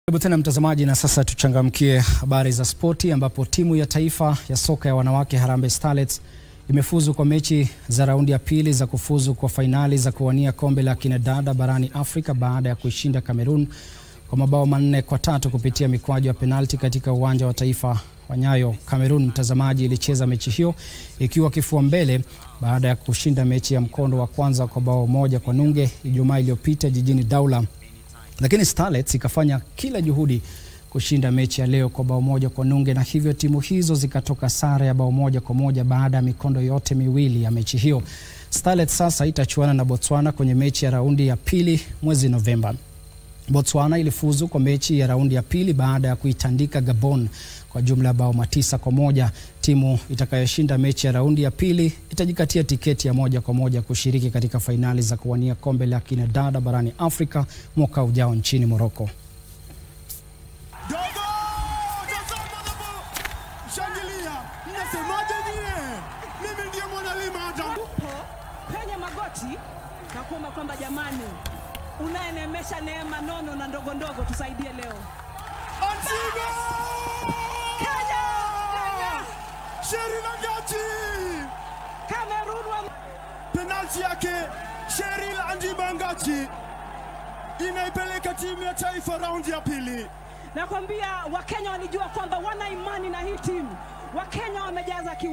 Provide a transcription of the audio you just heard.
Karibu tena mtazamaji, na sasa tuchangamkie habari za spoti, ambapo timu ya taifa ya soka ya wanawake Harambee Starlets imefuzu kwa mechi za raundi ya pili za kufuzu kwa fainali za kuwania kombe la kinadada barani Afrika baada ya kuishinda Cameroon kwa mabao manne kwa tatu kupitia mikwaju ya penalti katika uwanja wa taifa wa Nyayo. Cameroon, mtazamaji, ilicheza mechi hiyo ikiwa kifua mbele baada ya kushinda mechi ya mkondo wa kwanza kwa bao moja kwa nunge Ijumaa iliyopita jijini Douala lakini Starlets ikafanya kila juhudi kushinda mechi ya leo kwa bao moja kwa nunge, na hivyo timu hizo zikatoka sare ya bao moja kwa moja baada ya mikondo yote miwili ya mechi hiyo. Starlets sasa itachuana na Botswana kwenye mechi ya raundi ya pili mwezi Novemba. Botswana ilifuzu kwa mechi ya raundi ya pili baada ya kuitandika Gabon kwa jumla ya bao matisa kwa moja. Timu itakayoshinda mechi ya raundi ya pili itajikatia tiketi ya moja kwa moja kushiriki katika fainali za kuwania kombe la kinadada barani Afrika mwaka ujao nchini Morocco. Dogo! Tazama hapo! Shangilia! Mnasemaje nyie? Mimi ndiye mwanalima hata. upo kwenye magoti na kuomba kwamba jamani, unayenemesha neema nono na ndogo ndogo tusaidie leo. Antigo! Kenya! Kenya! Sherina Ngati! Cameroon wa Penalti yake Sheril Anjiba Ngati inaipeleka timu ya taifa raundi ya pili. nakwambia, Wakenya walijua kwamba wana imani na hii timu. Wakenya wamejaza ki